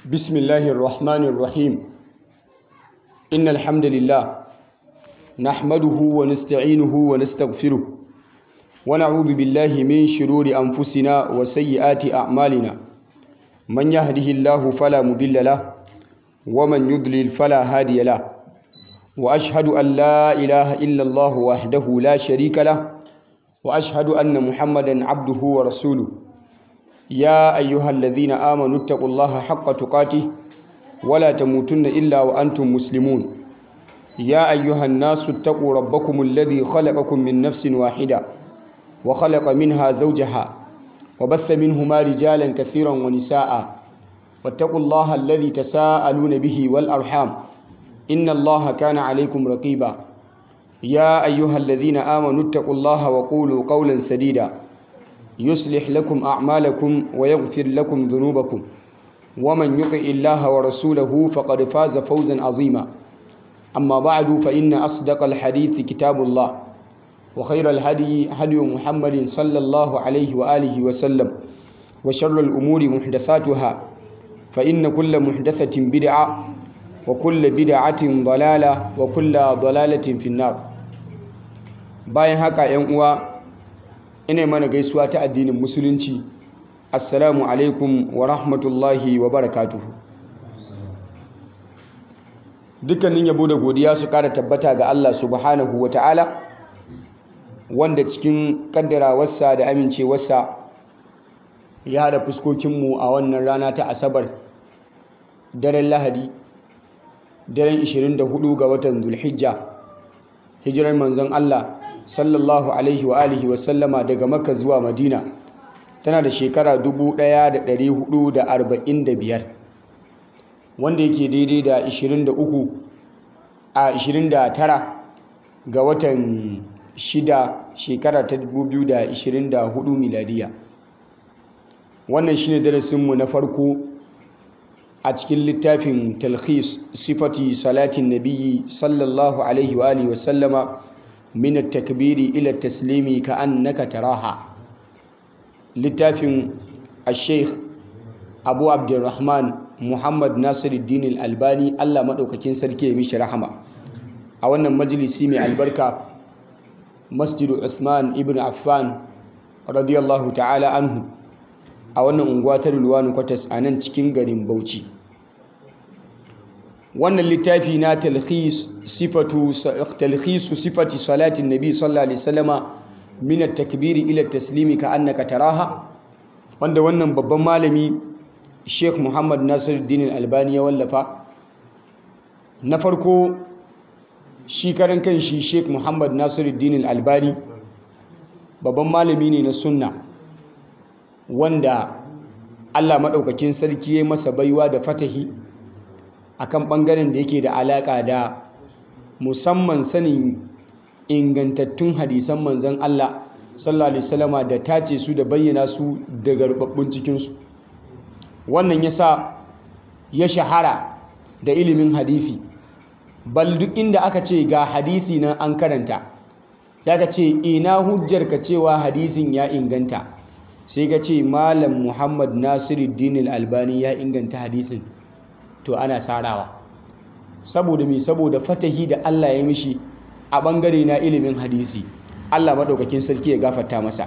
بسم الله الرحمن الرحيم إن الحمد لله نحمده ونستعينه ونستغفره ونعوذ بالله من شرور أنفسنا وسيئات أعمالنا من يهده الله فلا مضل له ومن يضلل فلا هادي له وأشهد أن لا إله إلا الله وحده لا شريك له وأشهد أن محمدا عبده ورسوله يا أيها الذين آمنوا اتقوا الله حق تقاته ولا تموتن إلا وأنتم مسلمون يا أيها الناس اتقوا ربكم الذي خلقكم من نفس واحدة وخلق منها زوجها وبث منهما رجالا كثيرا ونساء واتقوا الله الذي تساءلون به والأرحام إن الله كان عليكم رقيبا يا أيها الذين آمنوا اتقوا الله وقولوا قولا سديدا يصلح لكم أعمالكم ويغفر لكم ذنوبكم ومن يطع الله ورسوله فقد فاز فوزا عظيما أما بعد فإن أصدق الحديث كتاب الله وخير الهدي هدي محمد صلى الله عليه وآله وسلم وشر الأمور محدثاتها فإن كل محدثة بدعة وكل بدعة ضلالة وكل ضلالة في النار bayan haka 'yan uwa ina mana gaisuwa ta addinin musulunci assalamu alaikum wa rahmatullahi wa barakatuhu dukkanin yabo da godiya su kara tabbata ga Allah subhanahu wa ta'ala wanda cikin kaddarawarsa da amincewarsa ya haɗa fuskokinmu a wannan rana ta asabar daren lahadi daren 24 ga watan zulhijja hijirar manzon Allah sallallahu alaihi wa alihi wa sallama daga makka zuwa madina tana da shekara 1445 wanda yake daidai da 23 a 29 ga watan 6 shekara ta 2024 miladiya wannan shine darasinmu na farko a cikin littafin talhis sifati salatin nabiyyi sallallahu alaihi wa alihi wa sallama من التكبير إلى التسليم كأنك تراها لتافن الشيخ أبو عبد الرحمن محمد ناصر الدين الألباني الله مدوكاكين سركي مش رحمة أولا مجلسي من البركة مسجد عثمان ابن عفان رضي الله تعالى عنه أولا أنقواتر الوان قتس أنا تكين غريم بوشي wannan littafi na talhis sifatu talhisu sifati salatin nabi sallallahu alaihi wasallama min at-takbir ila at-taslimi ka annaka taraha wanda wannan babban malami Sheikh Muhammad Nasiruddin Al-Albani ya wallafa na farko shi karan kanshi Sheikh Muhammad Nasiruddin Al-Albani babban malami ne na sunna wanda Allah madaukakin sarki ya masa baiwa da fatahi akan ɓangaren da yake da alaƙa da musamman sanin ingantattun hadisan manzan Allah sallallahu alaihi wasallama da tace su da bayyana su daga rubabbun cikinsu wannan ya sa ya shahara da ilimin hadisi bal duk inda aka ce ga hadisi nan an karanta ya ka ce ina hujjar ka cewa hadisin ya inganta sai ka ce malam muhammad nasiruddin albani ya inganta hadisin to ana sarawa saboda me saboda fatahi da Allah ya mishi a bangare na ilimin hadisi Allah madaukakin sarki ya gafarta masa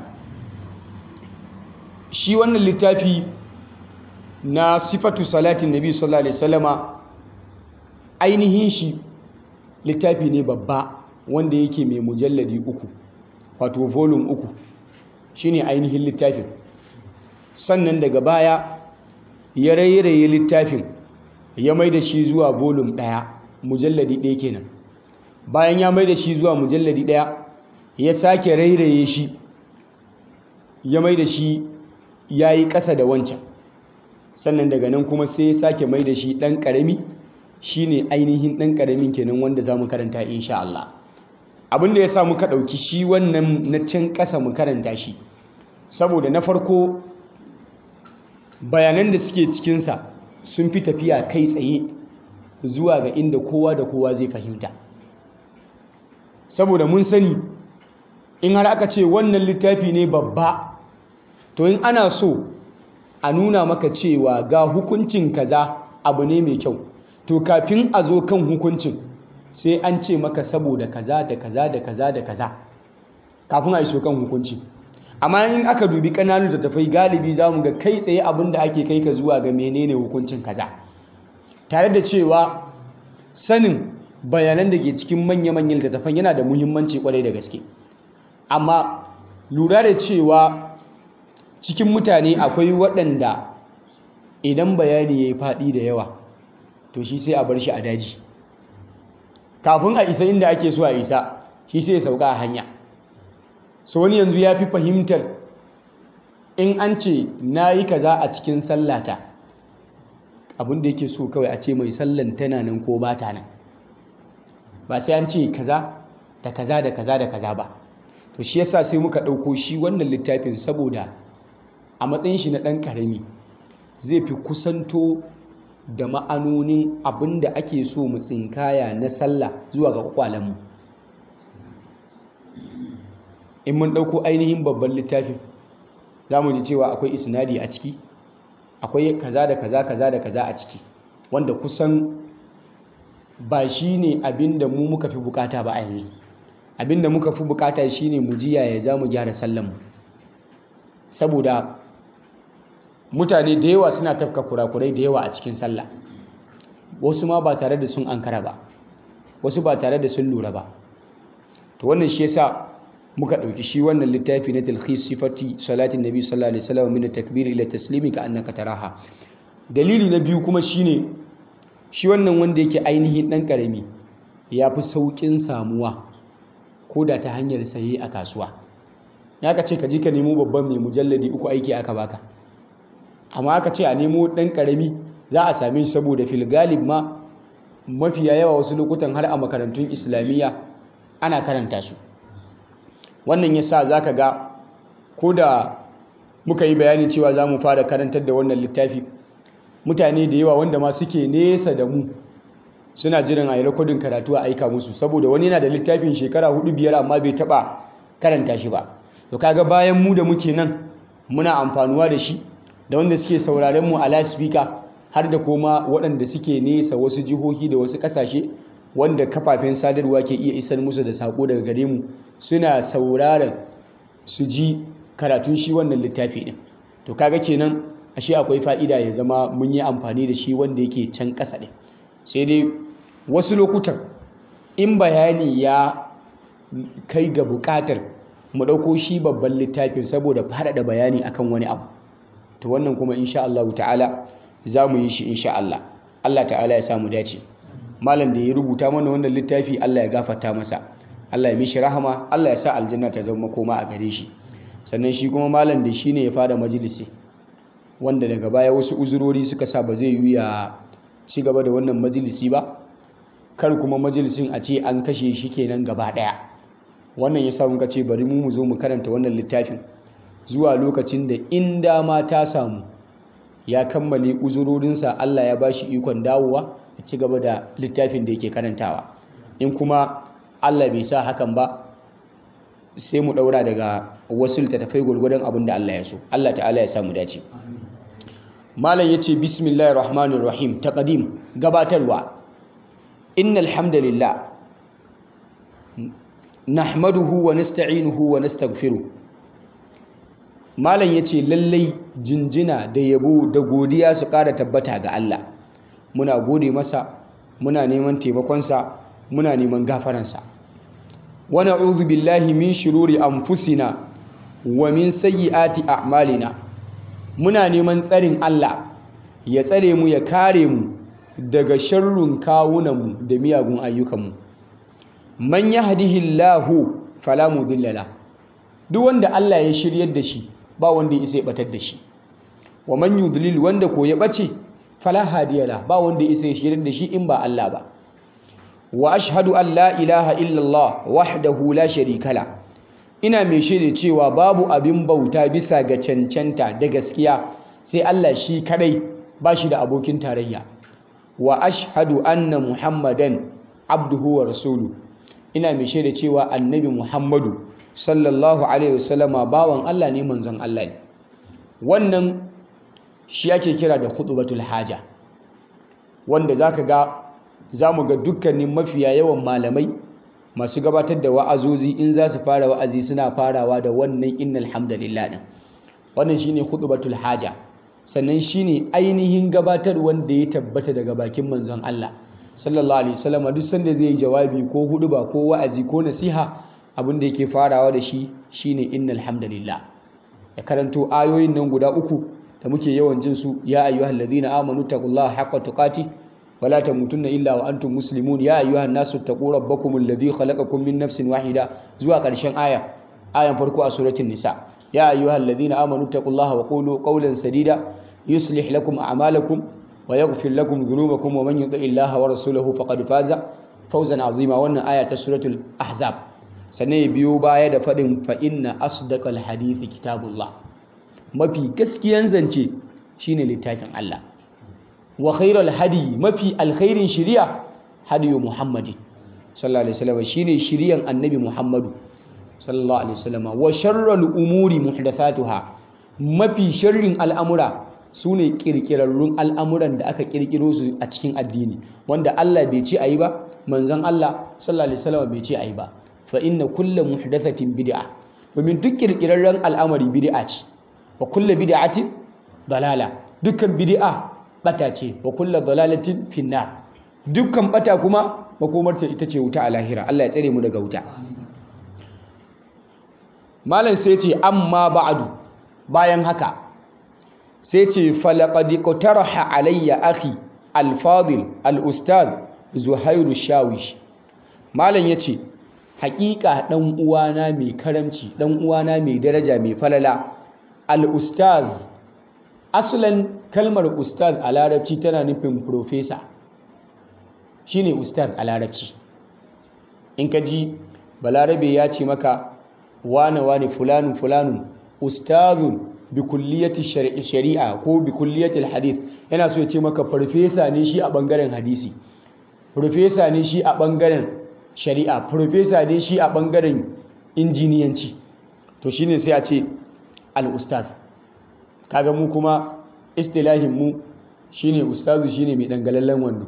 shi wannan littafi na sifatu salatin nabi sallallahu alaihi wasallama ainihin shi littafi ne babba wanda yake mai mujalladi uku wato volume uku shine ainihin littafin sannan daga baya ya rairaye littafin ya mai da shi zuwa volum ɗaya mujalladi ɗaya kenan bayan ya mai da shi zuwa mujalladi ɗaya ya sake rairaye shi ya mai da shi ya yi ƙasa da wancan sannan daga nan kuma sai ya sake mai da shi ɗan ƙarami shi ne ainihin ɗan ƙaramin kenan wanda za mu karanta insha Allah abin da ya sa muka ɗauki shi wannan na can ƙasa mu karanta shi saboda na farko bayanan da suke cikinsa sun fi tafiya kai tsaye zuwa ga inda kowa da kowa zai fahimta saboda mun sani in har aka ce wannan littafi ne babba to in ana so a nuna maka cewa ga hukuncin kaza abu ne mai kyau to kafin a zo kan hukuncin sai an ce maka saboda kaza da kaza da kaza da kaza kafin a iso kan hukunci amma in aka dubi ƙananun littattafai galibi za mu ga kai tsaye abin da ake kai ka zuwa ga menene hukuncin kaza tare da cewa sanin bayanan da ke cikin manya-manyan littattafan yana da muhimmanci kwarai da gaske amma lura da cewa cikin mutane akwai waɗanda idan bayani ya yi faɗi da yawa to shi sai a bar shi a daji kafin a isa inda ake so a isa shi sai ya sauka a hanya so wani yanzu ya fi fahimtar in an ce na yi kaza a cikin sallata abin da yake so kawai a ce mai sallan tana nan ko ba ta nan ba sai an ce kaza da kaza da kaza da kaza ba to shi yasa sai muka ɗauko shi wannan littafin saboda a matsayin shi na ɗan ƙarami zai fi kusanto da ma'anonin abin da ake so mu tsinkaya na sallah zuwa ga kwakwalenmu in mun ɗauko ainihin babban littafin za mu ji cewa akwai isnadi a ciki akwai kaza da kaza kaza da kaza a ciki wanda kusan ba shi ne abin da mu muka fi bukata ba a yanzu abin da muka fi bukata shi ne mu jiya ya za mu gyara sallanmu saboda mutane da yawa suna tafka kurakurai da yawa a cikin sallah wasu ma ba tare da sun ankara ba wasu ba tare da sun lura ba to wannan shi yasa muka ɗauki shi wannan littafi na talhis sifati salatin nabi sallallahu alaihi wasallam min takbir ila taslimi ka annaka taraha dalili na biyu kuma shine shi wannan wanda yake ainihin dan karami ya fi saukin samuwa ko da ta hanyar saye a kasuwa ya ka ce ka je ka nemo babban mai mujalladi uku aiki aka baka amma aka ce a nemo dan karami za a same shi saboda fil galib ma mafiya yawa wasu lokutan har a makarantun islamiyya ana karanta su wannan ya sa za ka ga ko da muka yi bayani cewa za mu fara karantar da wannan littafi mutane da yawa wanda ma suke nesa da mu suna jiran a yi rikodin karatu a aika musu saboda wani yana da littafin shekara hudu biyar amma bai taba karanta shi ba to kaga bayan mu da muke nan muna amfanuwa da shi da wanda suke sauraren mu a loudspeaker har da koma waɗanda suke nesa wasu jihohi da wasu ƙasashe wanda kafafen sadarwa ke iya isar musu da sako daga gare mu suna sauraron su ji karatun shi wannan littafi ɗin to kaga kenan ashe akwai fa'ida ya zama mun yi amfani da shi wanda yake can ƙasa ɗin sai dai wasu lokutan in bayani ya kai ga buƙatar mu ɗauko shi babban littafin saboda faɗaɗa bayani akan wani abu to wannan kuma insha Allah ta'ala za mu yi shi insha Allah Allah ta'ala ya samu dace malam da ya rubuta mana wannan littafi Allah ya gafarta masa Allah ya mishi rahama Allah ya sa aljanna ta zama koma a gare shi sannan shi kuma malam da shi ne ya fara majalisi wanda daga baya wasu uzurori suka sa ba zai yi ya ci gaba da wannan majalisi ba kar kuma majalisin a ce an kashe shi kenan gaba daya wannan ya sa muka ce bari mu mu zo mu karanta wannan littafin zuwa lokacin da in dama ta samu ya kammale uzurorinsa Allah ya bashi ikon dawowa ya ci gaba da littafin da yake karantawa in kuma Allah bai sa hakan ba sai mu daura daga wasu littattafai gwargwadon abin da Allah ya so Allah ta'ala ya samu dace malam yace bismillahir rahmanir rahim taqdim gabatarwa innal hamdalillah nahmaduhu wa nasta'inuhu wa nastaghfiruh malam yace lallai jinjina da yabo da godiya su ƙara tabbata ga Allah muna gode masa muna neman taimakonsa muna neman gafaransa wa na'udhu billahi min shururi anfusina wa min sayyiati a'malina muna neman tsarin Allah ya tsare mu ya kare mu daga sharrun kawunanmu da miyagun ayyukanmu man yahdihillahu fala mudilla la duk wanda Allah ya shiryar da shi ba wanda ya isa ya batar da shi wa man yudlil wanda ko ya bace fala hadiyala ba wanda ya isa ya shiryar da shi in ba Allah ba wa ashhadu an la ilaha illallah wahdahu la sharika la ina mai shaida cewa babu abin bauta bisa ga cancanta da gaskiya sai Allah shi kadai ba shi da abokin tarayya wa ashhadu anna muhammadan abduhu wa rasulu ina mai shaida cewa annabi muhammadu sallallahu alaihi wasallama bawan Allah ne manzon Allah ne wannan shi ake kira da khutbatul haja wanda za ka ga za mu ga dukkanin mafiya yawan malamai masu gabatar da wa'azozi in za su fara wa'azi suna farawa da wannan innal hamdalillah din wannan shine khutbatul haja sannan shine ainihin gabatar wanda ya tabbata daga bakin manzon Allah sallallahu alaihi wasallam duk sanda zai yi jawabi ko huduba ko wa'azi ko nasiha abin da yake farawa da shi shine innal hamdalillah ya karanto ayoyin nan guda uku da muke yawan jin su ya ayyuhallazina amanu taqullaha haqqa tuqati ولا تموتن إلا وأنتم مسلمون يا أيها الناس اتقوا ربكم الذي خلقكم من نفس واحدة زوا قرشن آية آية فرقوا سورة النساء يا أيها الذين آمنوا اتقوا الله وقولوا قولا سديدا يصلح لكم أعمالكم ويغفر لكم ذنوبكم ومن يطع الله ورسوله فقد فاز فوزا عظيما وأن آية سورة الأحزاب sannan biyo baya da faɗin fa inna asdaqal hadithi kitabullah mafi gaskiyan zance shine littafin Allah wa khairal hadi mafi alkhairin shiriya hadiyu muhammadi sallallahu alaihi wasallam shine shiriyan annabi muhammadu sallallahu alaihi wasallam wa sharral umuri muhdathatuha mafi sharrin al'amura sune kirkirarrun al'amuran da aka kirkiro su a cikin addini wanda Allah bai ce ayi ba manzon Allah sallallahu alaihi wasallam bai ce ayi ba fa inna kullu muhdathatin bid'a domin duk kirkirarren al'amari bid'a ce wa kullu bid'atin dalala dukkan bid'a bata ce wa kulla dalalatin finnar dukkan bata kuma makomarta ita ce wuta a lahira Allah ya tsare mu daga wuta malam sai ce amma ba'du bayan haka sai ce falaqad qataraha alayya akhi al-fadil al-ustad zuhairu shawish malam yace haƙiƙa dan uwana mai karamci dan uwana mai daraja mai falala al-ustaz aslan kalmar ustaz a larabci tana nufin profesa shine ustaz a larabci in ka ji balarabe ya ce maka wane wane fulanun fulanun ustazun bi kulliyati shari'a ko bi kulliyati hadith yana so ya ce maka farfesa ne shi a bangaren hadisi farfesa ne shi a bangaren shari'a farfesa ne shi a bangaren injiniyanci to shine sai a ce al-ustaz kaga mu kuma istilahin mu shine ustazu shine mai dangalallen wando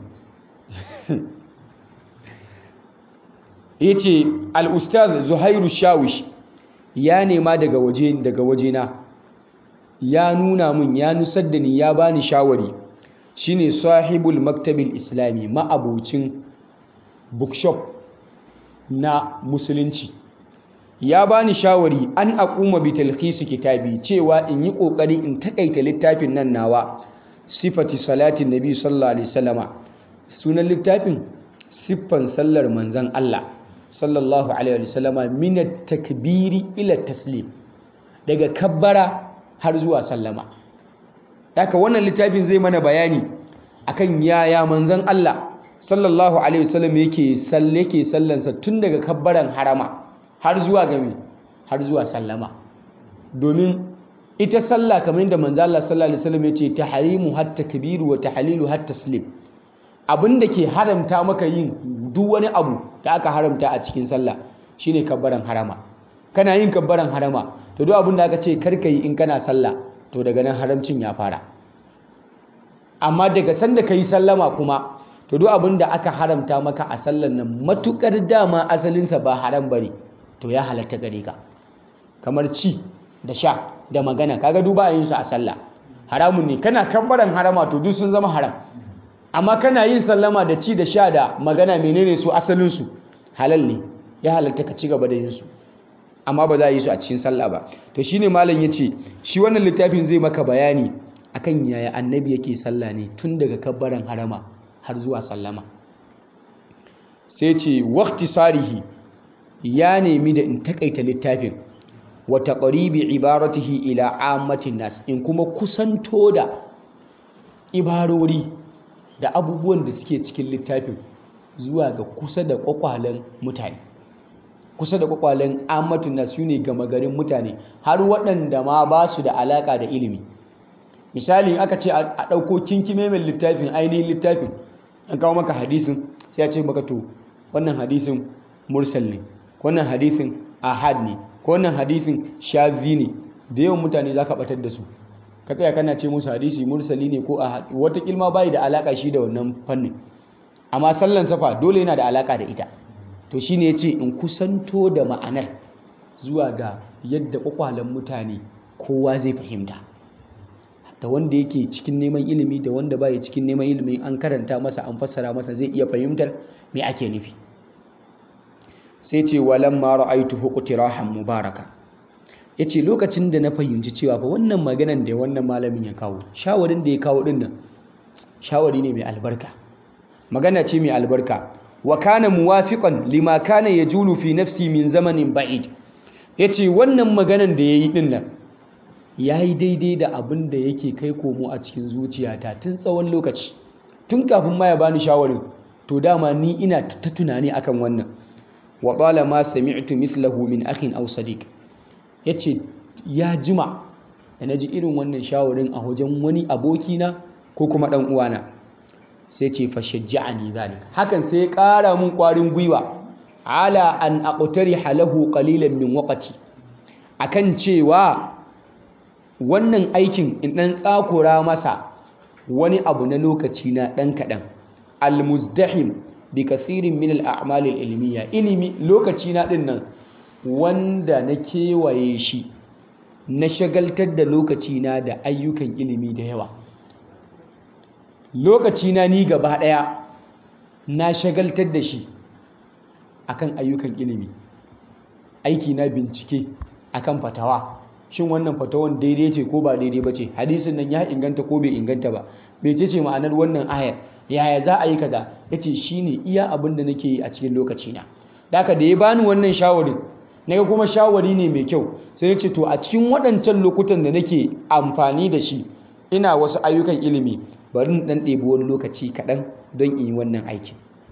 yace al-ustaz Zuhairu Shawish ya nema daga waje daga wajena ya nuna min ya nusar da ni ya bani shawari shine sahibul maktabil islami ma'abucin bookshop na musulunci ya bani shawari an aquma bi talkhis kitabi cewa in yi kokari in takaita littafin nan nawa sifati salatin nabi sallallahu alaihi wasallama sunan littafin siffan sallar manzon Allah sallallahu alaihi wasallama min takbiri ila taslim daga kabbara har zuwa sallama haka wannan littafin zai mana bayani akan yaya manzon Allah sallallahu alaihi wasallam yake salle yake sallansa tun daga kabbaran harama har zuwa game har zuwa sallama domin ita sallah kamar yadda manzo Allah sallallahu alaihi wasallam yace tahrimu hatta kabiru wa tahlilu hatta taslim abinda ke haramta maka yin duk wani abu da aka haramta a cikin sallah shine kabbaran harama kana yin kabbaran harama to duk abinda aka ce karka yi in kana sallah to daga nan haramcin ya fara amma daga sanda kai sallama kuma to duk abinda aka haramta maka a sallan nan matukar dama asalinsa ba haram bane to ya halatta gare ka kamar ci da sha da magana kaga duba yin su a sallah haramun ne kana kabbaran harama to duk sun zama haram amma kana yin sallama da ci da sha da magana menene su asalin su halal ne ya halatta ka ci gaba da yin su amma ba za a yi su a cikin sallah ba to shine malam yace shi wannan littafin zai maka bayani akan yaya annabi yake sallah ne tun daga kabbaran harama har zuwa sallama sai ce waqti sarihi ya nemi da in takaita littafin wa taqribi ibaratihi ila ammatin nas in kuma kusanto da ibarori da abubuwan da suke cikin littafin zuwa ga kusa da kwakwalen mutane kusa da kwakwalen ammatun nas ne gama garin mutane har waɗanda ma ba su da alaka da ilimi misali aka ce a ɗauko kinkime mai littafin ainihin littafin an kawo maka hadisin sai ya ce maka to wannan hadisin mursal ne wannan hadisin ahad ne ko wannan hadisin shazi ne da yawan mutane za ka batar da su ka tsaya kana ce musu hadisi mursali ne ko a wata kilma bai da alaka shi da wannan fannin amma sallan safa dole yana da alaka da ita to shine yace in kusanto da ma'anar zuwa ga yadda kwakwalen mutane kowa zai fahimta da wanda yake cikin neman ilimi da wanda baya cikin neman ilimi an karanta masa an fassara masa zai iya fahimtar me ake nufi sai ce walamma ra'aytuhu qutirahan mubaraka yace lokacin da na fahimci cewa fa wannan maganan da wannan malamin ya kawo shawarin da ya kawo din nan shawari ne mai albarka magana ce mai albarka wa kana muwafiqan lima kana yajulu fi nafsi min zamanin ba'id yace wannan maganan da yayi din nan yayi daidai da abin da yake kai komo a cikin zuciyata tun tsawon lokaci tun kafin ma ya bani shawarin to dama ni ina ta tunani akan wannan wa ma sami'tu mithlahu min akhin aw sadiq yace ya jima da naji irin wannan shawarin a wajen wani abokina ko kuma dan uwana sai ce fa shajja'ani zalik hakan sai ya ƙara mun ƙwarin gwiwa ala an aqtariha lahu qalilan min waqti akan cewa wannan aikin in dan tsakura masa wani abu na lokaci na dan kadan almuzdahim bi kathirin min al-a'mal al-ilmiya ilimi lokaci na din nan wanda na kewaye shi na shagaltar da lokaci na da ayyukan ilimi da yawa lokaci na ni gaba daya na shagaltar da shi akan ayyukan ilimi aiki na bincike akan fatawa shin wannan fatawan daidai ce ko ba daidai ba ce hadisin nan ya inganta ko bai inganta ba mece ce ma'anar wannan ayar yaya za a yi kaza ya ce shi ne iya abin da nake yi a cikin lokacina da haka da ya bani wannan shawarin naga kuma shawari ne mai kyau sai ya ce to a cikin waɗancan lokutan da nake amfani da shi ina wasu ayyukan ilimi bari in ɗan ɗebi wani lokaci kaɗan don in yi wannan aikin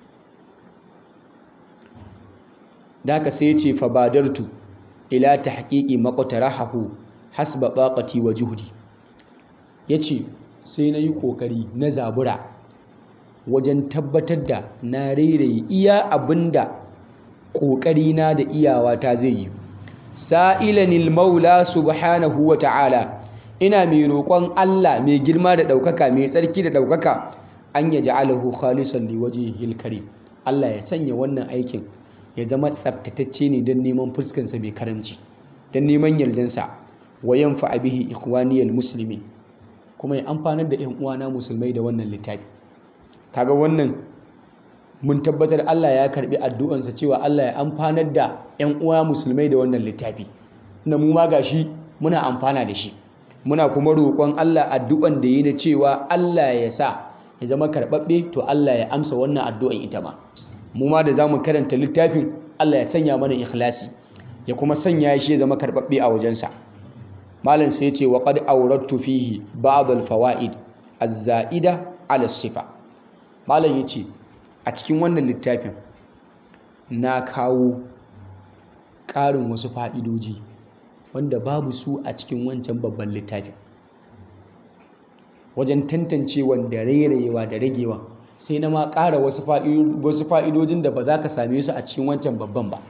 da haka sai ya ce fa badartu ila tahqiqi maqtarahu hasba taqati wa juhdi yace sai nayi kokari na zabura wajen tabbatar da na rairaye iya abinda kokari na da iyawa ta zai yi sa'ilanil maula subhanahu wa ta'ala ina mai roƙon Allah mai girma da ɗaukaka mai tsarki da ɗaukaka an ya ja'alahu khalisan liwajhihil karim Allah ya sanya wannan aikin ya zama tsaftatacce ne don neman fuskansa mai karamci don neman yardansa wa yanfa bihi ikhwaniyal muslimin kuma ya amfanar da 'yan uwana musulmai da wannan littafi kaga wannan mun tabbatar Allah ya karbi addu'ansa cewa Allah ya amfanar da 'yan uwa musulmai da wannan littafi na mu ma gashi muna amfana da shi muna kuma roƙon Allah addu'an da yi na cewa Allah ya sa ya zama karɓaɓɓe to Allah ya amsa wannan addu'an ita ma mu ma da za mu karanta littafin Allah ya sanya mana ikhlasi ya kuma sanya shi ya zama karɓaɓɓe a wajensa malam sai ce wa qad awrattu fihi ba'd al-fawaid az-za'ida ala sifa malam yace a cikin wannan littafin na kawo ƙarin wasu fa'idoji wanda babu su a cikin wancan babban littafin wajen tantancewa da rairayewa da ragewa sai na ma ƙara wasu fa'idojin da ba za ka same su a cikin wancan babban ba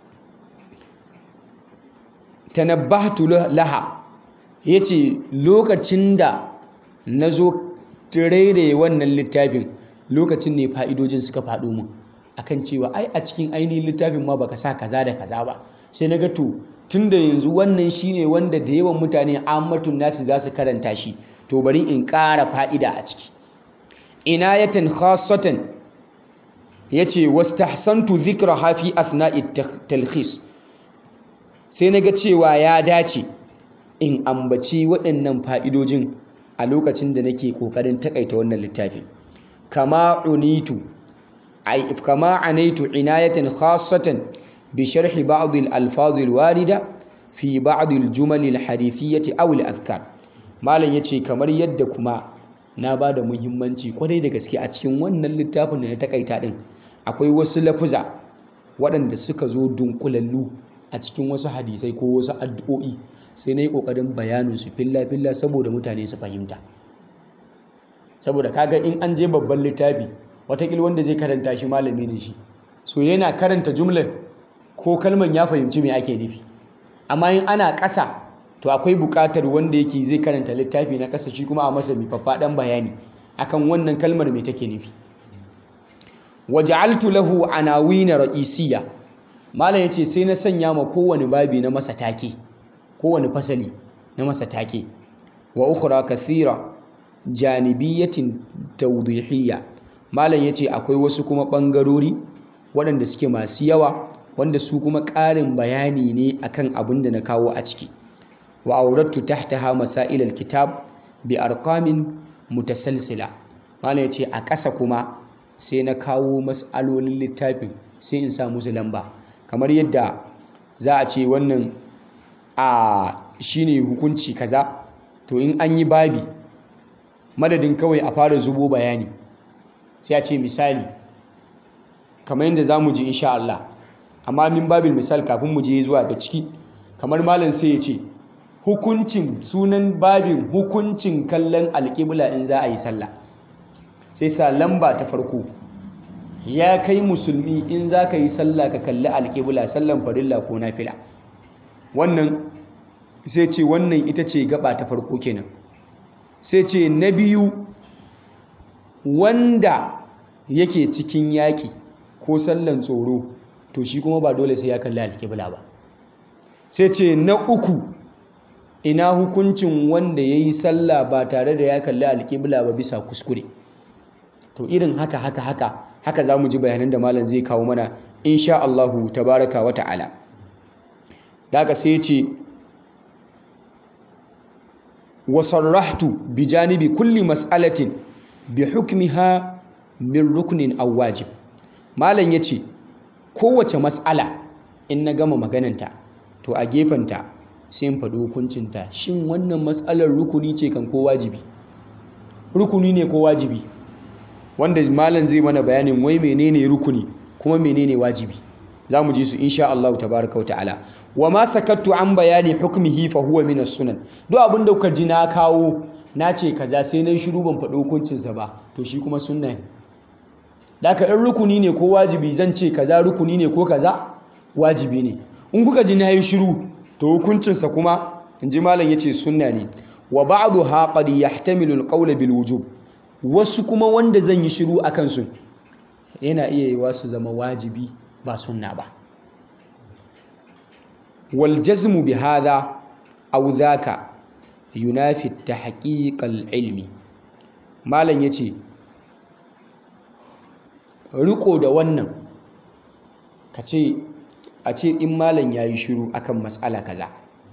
tanabbahtu laha ya ce lokacin da na zo rairaye wannan littafin lokacin ne fa'idojin suka faɗo mun akan cewa ai a cikin ainihin littafin ma baka sa kaza da kaza ba sai na ga to tun da yanzu wannan shine wanda da yawan mutane ammatun nasi za su karanta shi to bari in ƙara fa'ida a ciki inayatan khassatan yace wastahsantu dhikraha fi asna'i talkhis sai naga cewa ya dace in ambaci waɗannan fa'idojin a lokacin da nake kokarin takaita wannan littafin kama unitu ay kama anaitu inayatan khassatan bi sharhi ba'd al-alfaz al-warida fi ba'd al-jumal al-hadithiyyah aw al-adhkar malam yace kamar yadda kuma na ba da muhimmanci kwarai da gaske a cikin wannan littafin da na takaita din akwai wasu lafuza waɗanda suka zo dunkulallu a cikin wasu hadisai ko wasu addu'o'i sai na yi ƙoƙarin bayanin su filla-filla saboda mutane su fahimta saboda kaga in an je babban littafi watakil wanda zai karanta shi malami ne shi so yana karanta jumlar ko kalman ya fahimci me ake nufi amma in ana ƙasa to akwai buƙatar wanda yake zai karanta littafi na ƙasa shi kuma a masa mai faffaɗan bayani akan wannan kalmar mai take nufi waja'altu lahu anawina ra'isiyya malam yace sai na sanya ma kowane babi na masa take kowane fasali na masa take wa ukhra kathira janibiyatin tawdihiyya malam yace akwai wasu kuma bangarori waɗanda suke masu yawa wanda su kuma ƙarin bayani ne akan abin da na kawo a ciki wa aurattu tahtaha masail alkitab bi arqamin mutasalsila malam yace a ƙasa kuma sai na kawo mas'alolin littafin sai in sa musu lamba kamar yadda za a ce wannan a shine hukunci kaza to in an yi babi madadin kawai a fara zubo bayani sai a ce misali kamar yadda za mu ji insha Allah amma min babil misal kafin mu je zuwa ga ciki kamar malam sai ya ce hukuncin sunan babin hukuncin kallon alƙibla in za a yi sallah sai sa lamba ta farko ya kai musulmi in za ka yi sallah ka kalli alƙibla sallan farilla ko nafila wannan sai ce wannan ita ce gaba ta farko kenan sai ce na biyu wanda yake cikin yaƙi ko sallan tsoro to shi kuma ba dole sai ya kalli alƙibla ba sai ce na uku ina hukuncin wanda ya yi sallah ba tare da ya kalli alƙibla ba bisa kuskure to irin haka haka haka haka za mu ji bayanan da malam zai kawo mana insha Allahu tabaraka wa ta'ala da haka sai ce wa sarrahtu bi janibi kulli mas'alatin bi hukmiha min ruknin aw wajib malam yace kowace mas'ala in na gama magananta to a gefenta sai in faɗi hukuncinta shin wannan mas'alar rukuni ce kan ko wajibi rukuni ne ko wajibi wanda malam zai mana bayanin wai menene rukuni kuma menene wajibi za mu ji su insha Allah tabaraka wa ta'ala wa ma sakattu an bayani hukmihi fa huwa min sunan duk abin da kuka ji na kawo na ce kaza sai na shiru ban faɗi hukuncinsa ba to shi kuma sunna ne daka in rukuni ne ko wajibi zan ce kaza rukuni ne ko kaza wajibi ne in kuka ji na yi shiru to hukuncinsa kuma in ji malam yace sunna ne wa ba'daha qad yahtamilu al-qawl bil wujub wasu kuma wanda zan yi shiru akan su yana iya yiwa su zama wajibi ba sunna ba wal jazmu bi hadha aw dhaka yunafi tahqiq al ilmi malam yace riko da wannan kace a ce in malam yayi shiru akan mas'ala kaza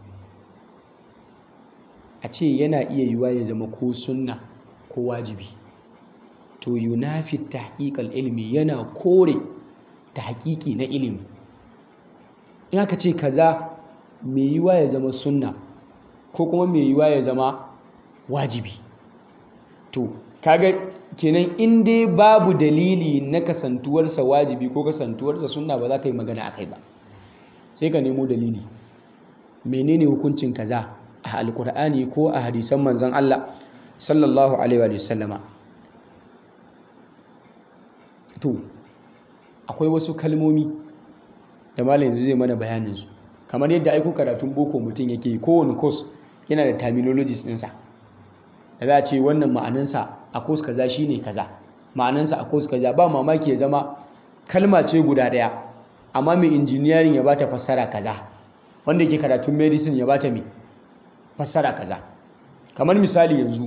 a ce yana iya yiwa ya zama ko sunna ko wajibi to yunafi tahqiqal ilmi yana kore tahqiqi na ilimi in aka ce kaza mai yiwa ya zama sunna ko kuma mai yiwa ya zama wajibi to kaga kenan in dai babu dalili na kasantuwarsa wajibi ko kasantuwarsa sunna ba za ka yi magana akai ba sai ka nemo dalili menene hukuncin kaza a alkur'ani ko a hadisan manzon Allah sallallahu alaihi wa sallama to akwai wasu kalmomi da malam yanzu zai mana bayanin su kamar yadda aiko karatun boko mutum yake kowane course yana da terminologies ɗinsa da za a ce wannan ma'anansa a course kaza shine kaza ma'anansa a course kaza ba mamaki ya zama kalma ce guda ɗaya amma mai engineering ya bata fassara kaza wanda yake karatun medicine ya bata mai fassara kaza kamar misali yanzu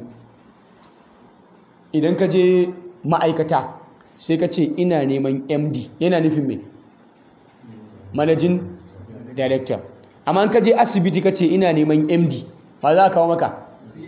idan ka je ma'aikata sai ka ce ina neman md yana nufin mai managing director amma ka je asibiti ka ce ina neman md ba za a kawo maka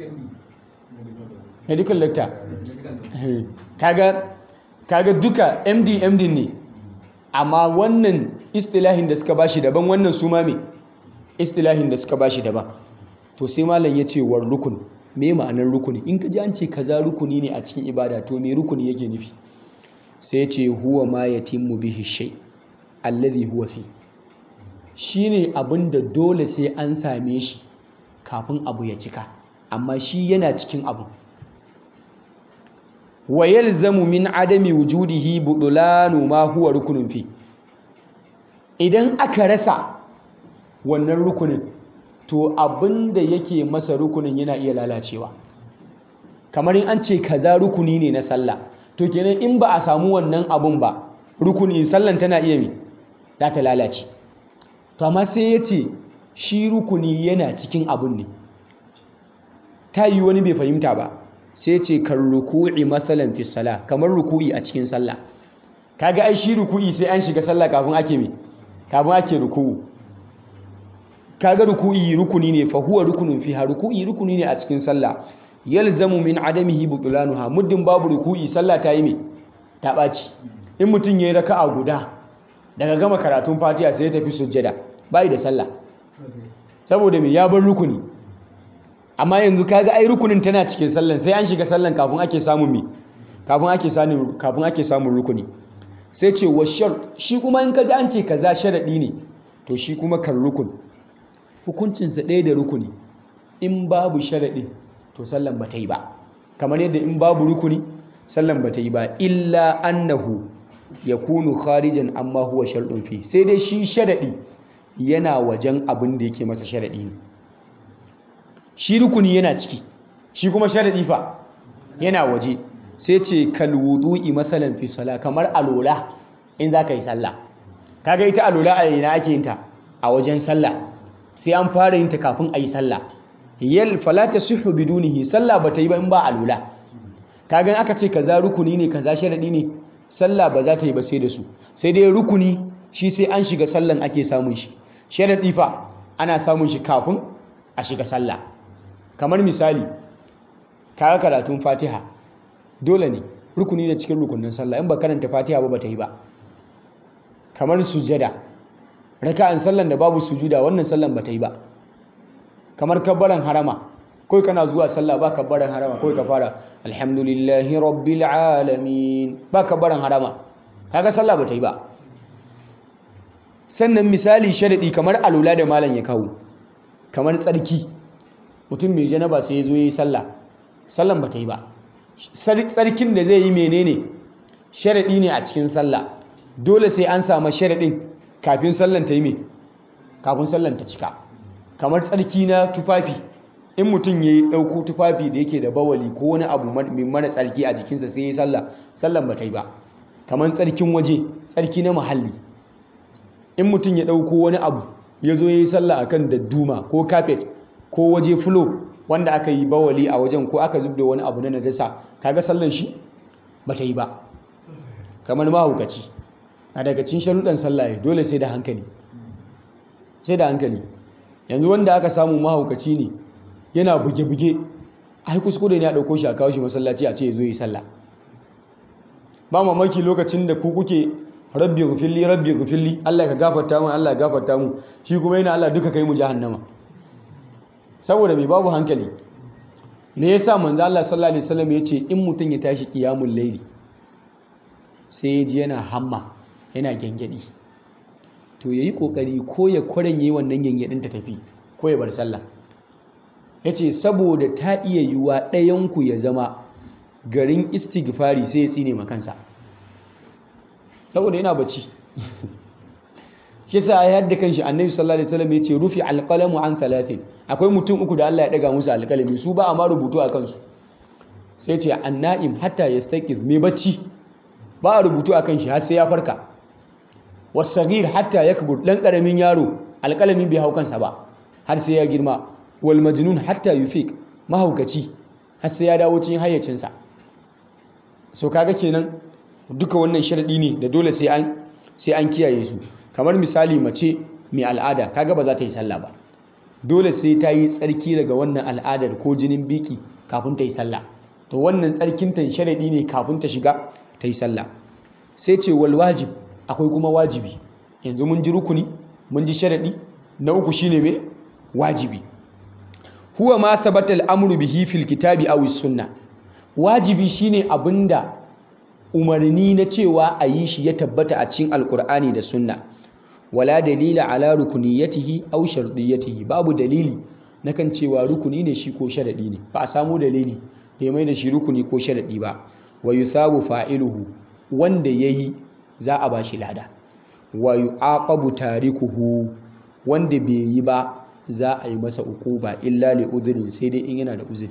medical doctor kaga kaga duka md md ne amma wannan istilahin da suka bashi daban wannan su ma me istilahin da suka bashi daban to sai malam ya ce war rukun me ma'anar rukuni in ka ji an ce kaza rukuni ne a cikin ibada to me rukuni yake nufi sai ce huwa ma yatimmu bihi shay alladhi huwa fi shine abin da dole sai an same shi kafin abu ya cika amma shi yana cikin abu wa yalzamu min adami wujudihi budulanu ma huwa rukunun fi idan aka rasa wannan rukunin to abin da yake masa rukunin yana iya lalacewa kamar in an ce kaza rukuni ne na sallah to kenan in ba a samu wannan abun ba rukuni sallan tana iya mi za ta lalace to amma sai ya ce shi rukuni yana cikin abun ne ta yi wani bai fahimta ba sai ce kan ruku'i matsalan fi sala kamar ruku'i a cikin sallah kaga ai shi ruku'i sai an shiga sallah kafin ake mi kafin ake ruku'u kaga ruku'i rukuni ne fa huwa rukunun fiha ruku'i rukuni ne a cikin sallah yalzamu min adamihi butlanuha muddin babu ruku'i sallah ta yi me ta ɓaci in mutum yayi raka'a guda daga gama karatun fatiha sai ya tafi sujjada bai da sallah saboda me ya bar rukuni amma yanzu kaga ai rukunin tana cikin sallan sai an shiga sallan kafin ake samun me kafin ake samun kafin ake samun rukuni sai ce wa shart shi kuma in kaji an ce kaza sharadi ne to shi kuma kan rukun hukuncinsa ɗaya da rukuni in babu sharaɗi to sallan ba ta yi ba kamar yadda in babu rukuni sallan ba ta yi ba illa annahu ya kunu kharijan amma huwa sharɗin fi sai dai shi sharaɗi yana wajen abin da yake masa sharaɗi ne shi rukuni yana ciki shi kuma sharaɗi fa yana waje sai ce kalwudu'i masalan fi sala kamar alola in za ka yi sallah kaga ita alola a yana ake yin ta a wajen sallah sai an fara yin ta kafin a yi sallah yal fala tasihhu bidunihi sallah bata yi ba in ba alula kaga aka ce kaza rukuni ne kaza sharadi ne sallah ba za ta yi ba sai da su sai dai rukuni shi sai an shiga sallan ake samun shi sharadi fa ana samun shi kafin a shiga sallah kamar misali kaga karatun fatiha dole ne rukuni ne cikin rukunin sallah in ba karanta fatiha ba bata yi ba kamar sujada raka'an sallan da babu sujuda wannan sallan bata yi ba kamar kabbaran harama kai kana zuwa sallah ba kabbaran harama kai ka fara alhamdulillahi rabbil alamin ba kabbaran harama kaga sallah bata yi ba sannan misali sharadi kamar alula da malam ya kawo kamar tsarki mutum mai janaba sai ya zo yi sallah sallan bata yi ba tsarkin da zai yi menene sharadi ne a cikin sallah dole sai an samu sharadin kafin sallan ta yi me kafin sallan ta cika kamar tsarki na tufafi in mutum ya yi ɗauko tufafi da yake da bawali ko wani abu mai mara tsarki a jikinsa sai ya yi sallah sallan ba ta yi ba kamar tsarkin waje tsarki na muhalli in mutum ya ɗauko wani abu ya zo ya yi sallah akan dadduma ko kafet ko waje fulo wanda aka yi bawali a wajen ko aka zub da wani abu na najasa kaga sallan shi ba ta yi ba kamar mahaukaci a daga cin sharuɗan sallah dole sai da hankali sai da hankali yanzu wanda aka samu mahaukaci ne yana buge-buge ai kuskure ne a ɗauko shi a kawo shi masallaci a ce ya zo yi sallah ba mamaki lokacin da ku kuke rabbi gufilli rabbi gufilli Allah ka gafarta mu Allah ka gafarta mu shi kuma yana Allah duka kai mu jahannama saboda mai babu hankali me yasa manzo Allah sallallahu alaihi wasallam ya ce in mutum ya tashi qiyamul layli sai ya ji yana hamma yana gengedi to yayi kokari ko ya kwaranye wannan gengedin ta tafi ko ya bar sallah yace saboda ta iya yiwa ɗayan ku ya zama garin istighfari sai ya tsine makansa saboda yana bacci shi sa ya yadda kanshi annabi sallallahu alaihi wasallam yace rufi alqalamu an thalathin akwai mutum uku da Allah ya daga musu alƙalami su ba a ma rubutu a kansu sai ce annaim hatta yastaqiz mai bacci ba a rubutu a kan shi har sai ya farka wasagir hatta yakbur dan karamin yaro alƙalami bai hau kansa ba har sai ya girma wal majnun hatta yufiq mahaukaci har sai ya dawo cikin hayyacinsa so kaga kenan duka wannan sharadi ne da dole sai an sai an kiyaye su kamar misali mace mai al'ada kaga ba za ta yi sallah ba dole sai ta yi tsarki daga wannan al'adar ko jinin biki kafin ta yi sallah to wannan tsarkin ta sharadi ne kafin ta shiga ta yi sallah sai ce wal wajib akwai kuma wajibi yanzu mun ji rukuni mun ji sharadi na uku shine me wajibi huwa ma sabata al'amru bihi fil kitabi aw sunna wajibi shine abinda umarni na cewa a yi shi ya tabbata a cikin alkur'ani da sunna wala dalila ala rukuniyatihi aw shardiyatihi babu dalili na kan cewa rukuni ne shi ko sharadi ne ba a samu dalili da ya mai da shi rukuni ko sharadi ba wa yuthabu fa'iluhu wanda yayi za a bashi lada wa yu'aqabu tarikuhu wanda bai yi ba za a yi masa uquba illa li udhrin sai dai in yana da uzuri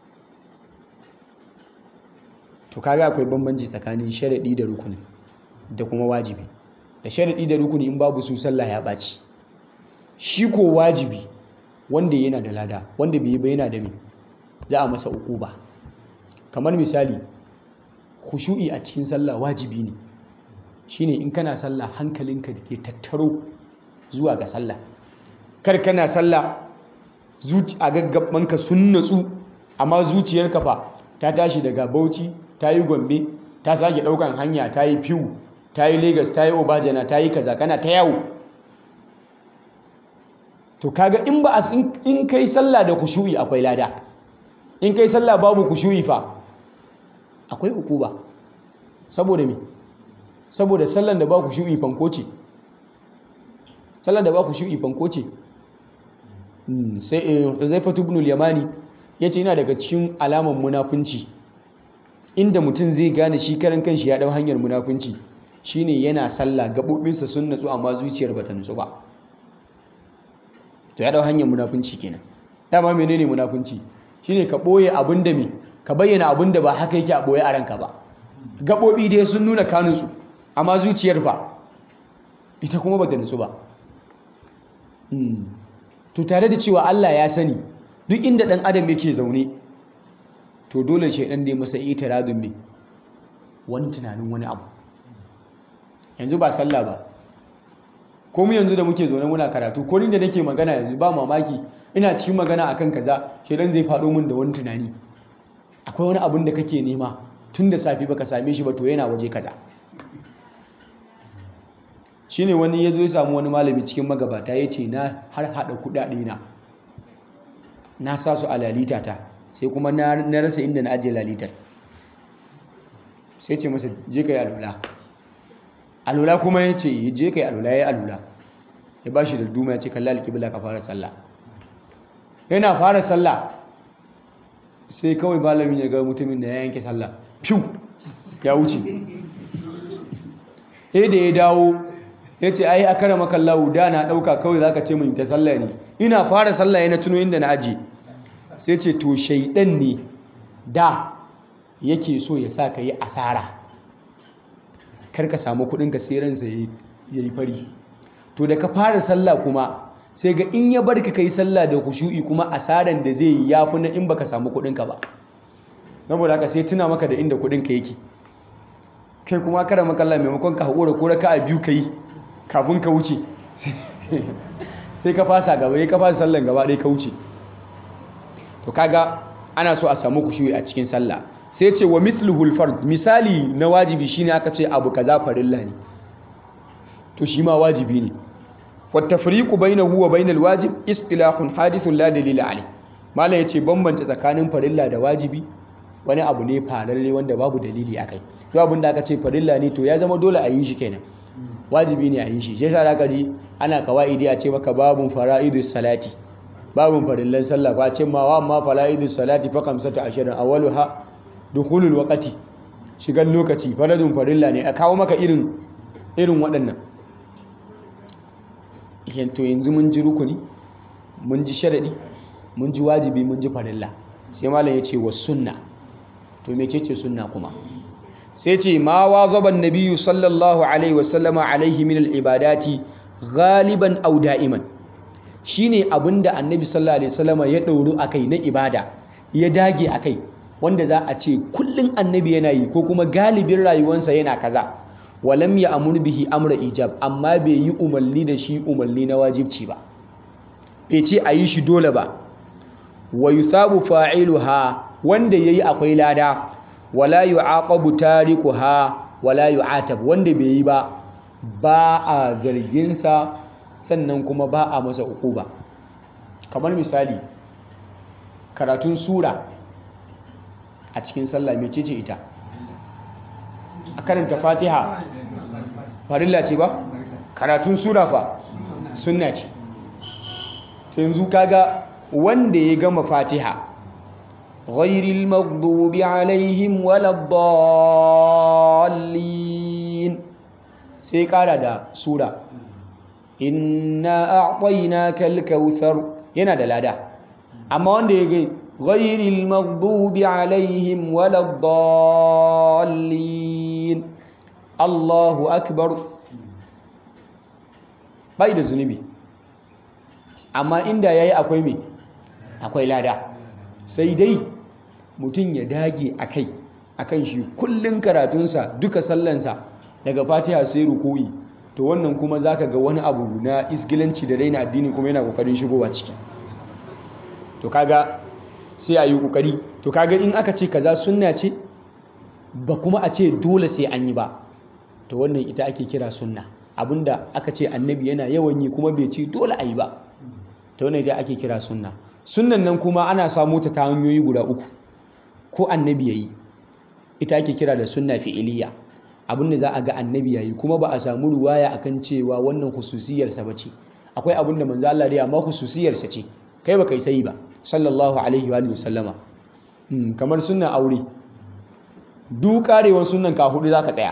to kaga akwai bambanci tsakanin sharadi da rukuni da kuma wajibi da sharadi da rukuni in babu su sallah ya baci shi ko wajibi wanda yana da lada wanda bai yi ba yana da me za a masa uquba kamar misali khushu'i a cikin sallah wajibi ne shine in kana sallah hankalinka da ke tattaro zuwa ga sallah kar kana sallah a gaggabanka sun natsu amma zuciyarka fa ta tashi daga bauchi ta yi gombe ta sake daukan hanya ta yi fiwu ta yi lagos ta yi obajana ta yi kaza kana ta yawo to kaga in ba in kai sallah da kushu'i akwai lada in kai sallah babu kushu'i fa akwai ukuba saboda me saboda sallan da ba kushu'i fanko ce sallan da ba kushu'i fanko ce sai Huzaifatu ibn al-Yamani yace yana daga cikin alaman munafunci inda mutum zai gane shi karan kanshi ya dau hanyar munafunci shine yana sallah gabobinsa sun natsu amma zuciyar bata nutsu ba to ya dau hanyar munafunci kenan dama menene munafunci shine ka boye abin da me ka bayyana abin da ba haka yake a boye a ranka ba gabobi dai sun nuna kanunsu amma zuciyar fa ita kuma bata nutsu ba to tare da cewa Allah ya sani duk inda dan adam yake zaune to dole shaidan da ya masa itiradun me wani tunanin wani abu yanzu ba sallah ba ko mu yanzu da muke zaune muna karatu ko ni da nake magana yanzu ba mamaki ina cikin magana akan kaza shaidan zai faɗo min da wani tunani akwai wani abun da kake nema tun da safi baka same shi ba to yana waje kaza shine wani ya zo ya samu wani malami cikin magabata ya ce na har haɗa kuɗaɗe na na sa su a lalitata sai kuma na rasa inda na ajiye lalitar sai ce masa je ka yi alula alula kuma ya ce je ka yi alula ya yi alula ya ba shi da duma ya ce kalla alƙibla ka fara sallah yana fara sallah sai kawai malamin ya ga mutumin da ya yanke sallah fiw ya wuce sai da ya dawo ya ce ai akara makallahu da na ɗauka kawai za ka ce min ta sallah ne ina fara sallah ya na tuno inda na aji sai ce to shaidan ne da yake so ya sa ka yi asara kar ka samu kuɗinka sai ransa ya yi fari to da ka fara sallah kuma sai ga in ya bar ka kai sallah da kushu'i kuma asaran da zai yi ya fi na in baka samu kuɗinka ba saboda haka sai tuna maka da inda kuɗinka yake kai kuma kara makalla maimakon ka haƙura ko raka a biyu ka yi kafin ka wuce sai ka fasa gaba ya ka fasa sallan gaba ɗaya ka wuce to kaga ana so a samu kushuyi a cikin sallah sai ce wa mithluhul fard misali na wajibi shine aka ce abu kaza farilla ne to shi ma wajibi ne wa tafriqu bainahu wa bainal wajib istilahun hadithun la dalila alayh malam yace bambanta tsakanin farilla da wajibi wani abu ne fararre wanda babu dalili akai to abin da aka ce farilla ne to ya zama dole a yi shi kenan wajibi ne a yi shi shi yasa zaka ji ana kawaidi a ce maka babun fara'idus salati babun farillan sallah ba ce ma wa amma fara'idus salati fa kamsatu ashirin awwaluha dukhulul waqti shigan lokaci faradun farilla ne a kawo maka irin irin waɗannan to yanzu mun ji rukuni mun ji sharadi mun ji wajibi mun ji farilla sai malam ya ce wa sunna to mecece sunna kuma sai ce ma wa zaban nabiyu sallallahu alaihi wasallama alaihi min al'ibadati galiban au da'iman shine abinda annabi sallallahu alaihi wasallama ya ɗauru akai na ibada ya dage akai wanda za a ce kullum annabi yana yi ko kuma galibin rayuwarsa yana kaza walam ya amur bihi amra ijab amma bai yi umarni da shi umarni na wajibci ba bai ce a yi shi dole ba wa yusabu fa'iluha wanda yayi akwai lada wala yu'aqabu tarikuha wala yu'atab wanda bai yi ba ba a zargin sa sannan kuma ba a masa uquba kamar misali karatun sura a cikin sallah mecece ita a karanta fatiha farilla ce ba karatun sura fa sunna ce yanzu kaga wanda ya gama fatiha ghairil maghdubi alaihim waladdallin sai kara da sura inna a'tainaka al-kautsar yana da lada amma wanda ya ga ghairil maghdubi alaihim waladdallin Allahu akbar bai da zunubi amma inda yayi akwai me akwai lada sai dai mutum ya dage akai akan shi kullun karatunsa duka sallansa daga fatiha sai ruku'i to wannan kuma zaka ga wani abu na isgilanci da raina addini kuma yana kokarin shigowa ciki to kaga sai a yi kokari to kaga in aka ce kaza sunna ce ba kuma a ce dole sai an yi ba to wannan ita ake kira sunna abinda aka ce annabi yana yawan yi kuma bai ce dole a yi ba to wannan ita ake kira sunna sunnan nan kuma ana samu ta ta hanyoyi guda uku ko annabi yayi ita ake kira da sunna fi'iliya abinda za a ga annabi yayi kuma ba a samu ruwaya akan cewa wannan hususiyarsa ba ce akwai abinda manzo Allah dai amma hususiyarsa ce kai ba kai sai ba sallallahu alaihi wa sallama kamar sunnan aure duk karewar sunnan ka hudu zaka tsaya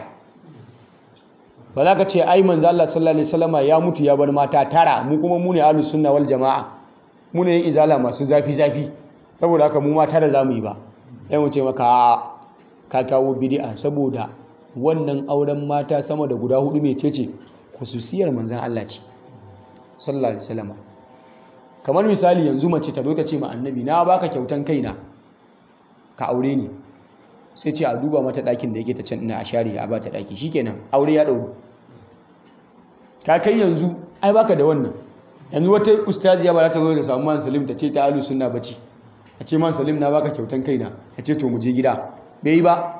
ba za ka ce ai manzo Allah sallallahu alaihi wasallama ya mutu ya bar mata tara mu kuma mu ne ahlus sunna wal jamaa mu ne izala masu zafi zafi saboda haka mu ma tara zamu yi ba sai mu ce maka ka kawo bid'a saboda wannan auren mata sama da guda hudu mai cece khususiyar manzon Allah ce sallallahu alaihi wasallama kamar misali yanzu mace ta zo ta ce ma annabi na baka kyautan kaina ka aure ni sai ce a duba mata ɗakin da yake ta can ina a share a ba ta ɗaki shikenan aure ya ɗauru ka kai yanzu ai baka da wannan yanzu wata ustaziya ba za ta zo da samu man salim ta ce ta alu sunna bace a ce man salim na baka kyautan kaina a ce to mu je gida bai yi ba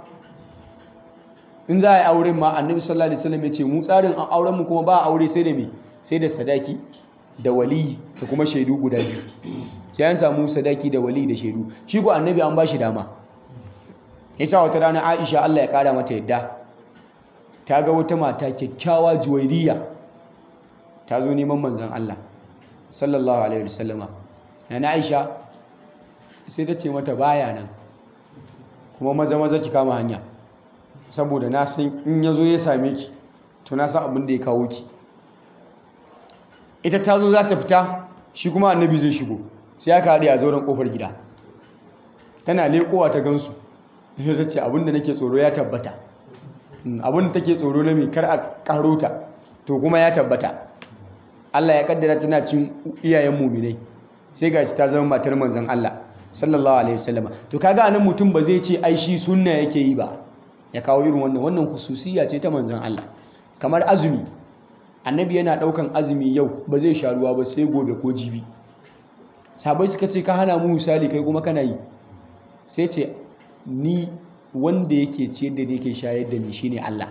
in za a yi auren ma annabi sallallahu alaihi wasallam ya ce mu tsarin auren mu kuma ba aure sai da me sai da sadaki da wali da kuma shaidu guda biyu sai an samu sadaki da wali da shaidu shi ko annabi an ba shi dama yasa wata rana Aisha Allah ya kara mata yadda ta ga wata mata kyakkyawa juwairiya ta zo neman manzon Allah sallallahu alaihi wasallama na Aisha sai ta ce mata baya nan kuma maza maza ki kama hanya saboda na san in yazo ya same ki to na san abin da ya kawo ki ita ta zo za ta fita shi kuma annabi zai shigo sai aka haɗe a zauren ƙofar gida tana leƙowa ta gansu sai ta ce abinda nake tsoro ya tabbata abinda take tsoro na mai kar a ƙaro ta to kuma ya tabbata Allah ya kaddara tana cin iyayen muminai sai gashi ta zama matar manzon Allah sallallahu alaihi wasallam to kaga anan mutum ba zai ce ai shi sunna yake yi ba ya kawo irin wannan wannan hususiya ce ta manzon Allah kamar azumi annabi yana daukan azumi yau ba zai sha ruwa ba sai gobe ko jibi sabai suka ce ka hana mu misali kai kuma kana yi sai ce ni wanda yake ciyar da yake shayar da ni shine Allah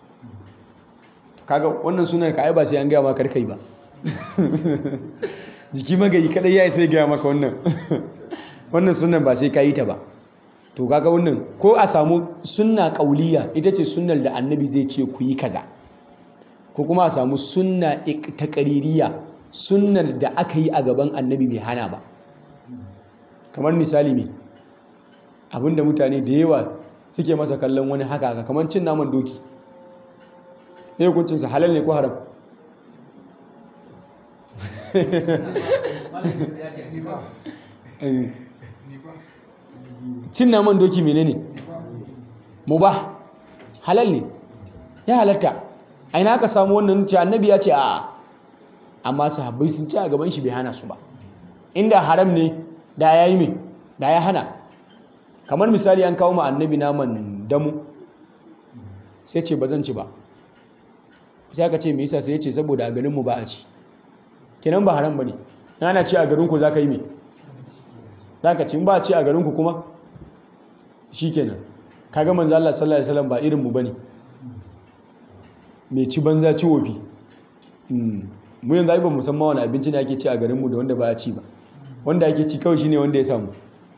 kaga wannan sunan ka ai ba sai an gaya maka kai ba jiki magayi kadai ya sai gaya maka wannan wannan sunan ba sai ka yi ta ba to kaga wannan ko a samu sunna kauliya ita ce sunnar da annabi zai ce ku yi kaza ko kuma a samu sunna taqririya sunnar da aka yi a gaban annabi bai hana ba kamar misali me abinda mutane da yawa suke masa kallon wani haka haka kamar cin naman doki ne hukuncinsa halal ne ko haram cin naman doki menene mubah halal ne ya halatta a ina aka samu wannan ce annabi ya ce a amma sahabbai sun ci a gaban shi bai hana su ba inda haram ne da ya yi mai da ya hana kamar misali an kawo ma annabi naman damu sai ce ba zan ci ba sai aka ce me yasa sai ya ce saboda a garinmu ba a ci kenan ba haram ba ne ana ci a garinku za ka yi mai za ka ci ba a ci a garinku kuma shi kenan kaga manzo Allah sallallahu alaihi wasallam ba irinmu ba ne mai ci banza ci wofi mu yanzu ai ba mu san ma wani abinci ne ake ci a garinmu da wanda ba a ci ba wanda ake ci kawai shine wanda ya samu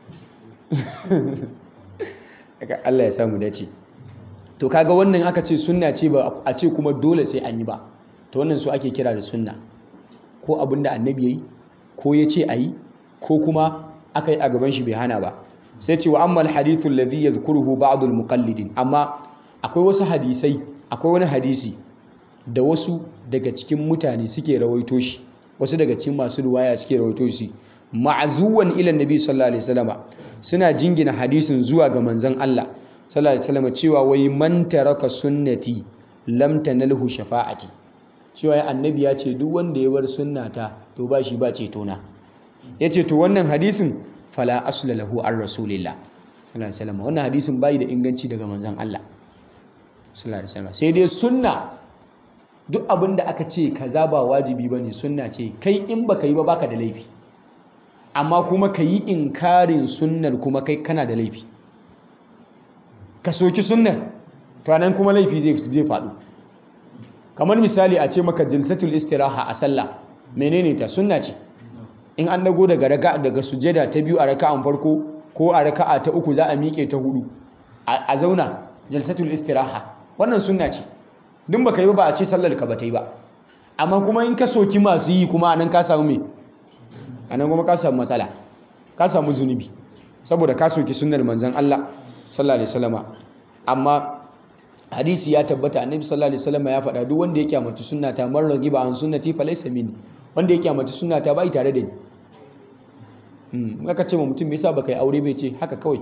Allah ya samu dace to kaga wannan aka ce sunna ce ba a ce kuma dole sai an yi ba to wannan su ake kira da sunna ko abin da annabi yayi ko ya ce a yi ko kuma aka yi a gaban shi bai hana ba sai ce wa amma alhadithu alladhi yadhkuruhu ba'd almuqallidin amma akwai wasu hadisai akwai wani hadisi da wasu daga cikin mutane suke rawaito shi wasu daga cikin masu ruwaya suke rawaito shi ma'azuwan ila nabi sallallahu alaihi wasallama suna jingina hadisin zuwa ga manzon Allah sallallahu alaihi wasallama cewa wai man taraka sunnati lam tanalhu shafa'ati cewa annabi ya ce duk wanda ya bar sunnata to ba shi ba ceto na yace to wannan hadisin fala asla lahu ar rasulillah sallallahu alaihi wasallama wannan hadisin bai da inganci daga manzon Allah sallallahu alaihi wasallama sai dai sunna duk abin da aka ce kaza ba wajibi bane sunna ce kai in baka yi ba baka da laifi amma kuma ka yi inkarin sunnar kuma kai kana da laifi ka soki sunnar to nan kuma laifi zai faɗo kamar misali a ce maka jilsatul istiraha a sallah menene ta sunna ce in an dago daga raka daga sujada ta biyu a raka'an farko ko a raka'a ta uku za a miƙe ta hudu a zauna jilsatul istiraha wannan sunna ce duk baka yi ba a ce sallar ka ba ta yi ba amma kuma in ka soki masu yi kuma anan ka samu me anan kuma ka samu matsala ka samu zunubi saboda ka soki sunnar manzon Allah sallallahu alaihi wasallama amma hadisi ya tabbata annabi sallallahu alaihi wasallama ya faɗa duk wanda ya kyamata sunnata man ragiba an sunnati falaysa minni wanda ya kyamata sunnata bai tare da ni hmm aka ce ma mutum me yasa baka yi aure bai ce haka kawai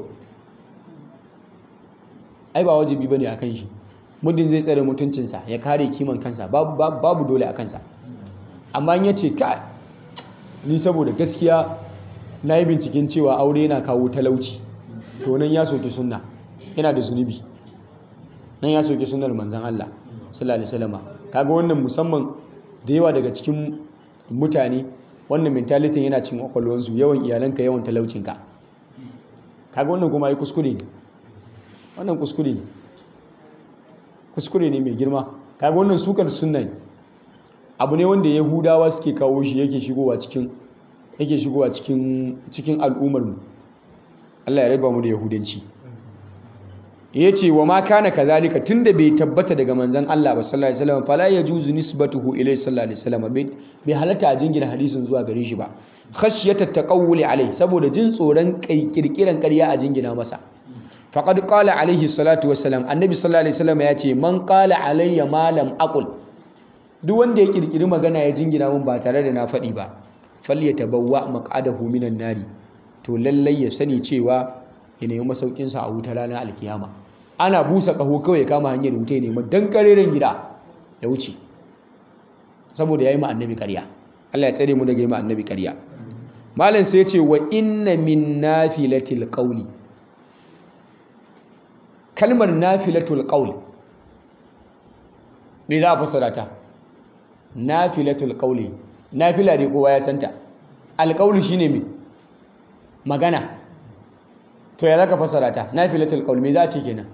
ai ba wajibi bane akan shi muddin zai tsare mutuncinsa ya kare kiman kansa babu babu dole a kansa amma in yace ka ni saboda gaskiya na yi binciken cewa aure yana kawo talauci to nan ya soke sunna yana da zunubi nan ya soke sunnar manzan Allah sallallahu alaihi wasallam kaga wannan musamman da yawa daga cikin mutane wannan mentality yana cin kwakwalwansu yawan iyalanka yawan talaucinka kaga wannan kuma yi kuskure ne wannan kuskure ne kuskure ne mai girma kaga wannan sukar sunna ne abu ne wanda yahudawa suke kawo shi yake shigowa cikin yake shigowa cikin cikin al'ummar mu Allah ya raba mu da yahudanci yace wa ma kana kazalika tunda bai tabbata daga manzon Allah ba sallallahu alaihi wasallam fala yajuzu nisbatuhu ilayhi sallallahu alaihi wasallam bai halatta a jingina hadisin zuwa gare shi ba khashyata taqawuli alai saboda jin tsoron kirkiran ƙarya a jingina masa faqad qala alaihi salatu wassalam annabi sallallahu alaihi wasallam ya ce man qala alayya ma lam aqul duk wanda ya kirkiri magana ya jingina mun ba tare da na faɗi ba falyatabawwa maq'adahu minan nari to lallai ya sani cewa ya nemi masaukin sa a wuta ranar alkiyama ana busa kaho kawai ya kama hanyar wuta ya nemi dan kareren gida ya wuce saboda yayi ma annabi ƙarya Allah ya tsare mu daga yi ma annabi ƙarya malam sai ya ce wa inna min nafilatil qawli kalmar nafilatul qawl me za a fassara ta nafilatul qawli nafila dai kowa ya santa alqawlu shine me magana to ya zaka fassara ta nafilatul qawl me za a ce kenan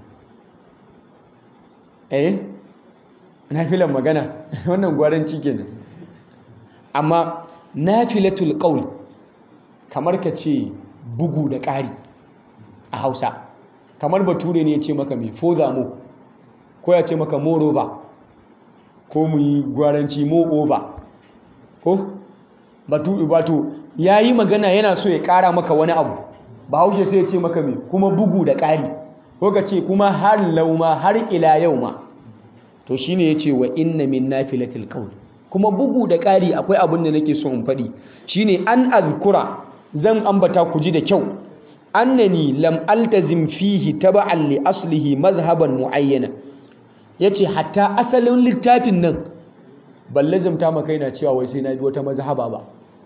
eh nafilan magana wannan gwaranci kenan amma nafilatul qawl kamar ka ce bugu da ƙari a Hausa kamar bature ne ya ce maka mai foza mo ko ya ce maka moro ba ko mu yi gwaranci mo over ko batu bato ya yi magana yana so ya kara maka wani abu ba haushe sai ya ce maka mai kuma bugu da ƙari ko ka ce kuma har lauma har ila yau ma to shine ya ce wa inna min nafilatil qawl kuma bugu da ƙari akwai abin da nake so in faɗi shine an azkura zan ambata ku ji da kyau annani lam altazim fihi taba'an li aslihi mazhaban muayyana yace hatta asalin littafin nan ban lazimta maka yana cewa wai sai na bi wata mazhaba ba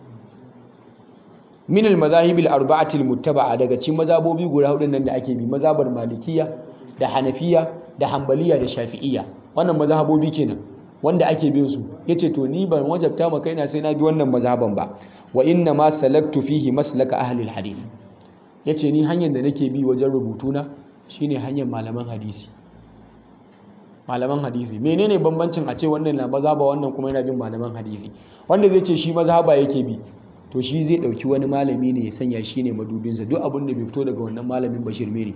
min al mazahib al arba'ati al muttaba'a daga cikin mazhabobi guda hudun nan da ake bi mazhabar malikiya da hanafiya da hanbaliya da shafi'iyya wannan mazhabobi kenan wanda ake bin su yace to ni ban wajabta maka yana sai na bi wannan mazhaban ba wa inna ma salaktu fihi maslaka ahli al hadith ya ce ni hanyar da nake bi wajen rubutuna shine hanyar malaman hadisi malaman hadisi menene bambancin a ce wannan na mazhaba wannan kuma yana bin malaman hadisi wanda zai ce shi mazhaba yake bi to shi zai dauki wani malami ne ya sanya shi ne madubinsa duk abin da bai fito daga wannan malamin bashir mere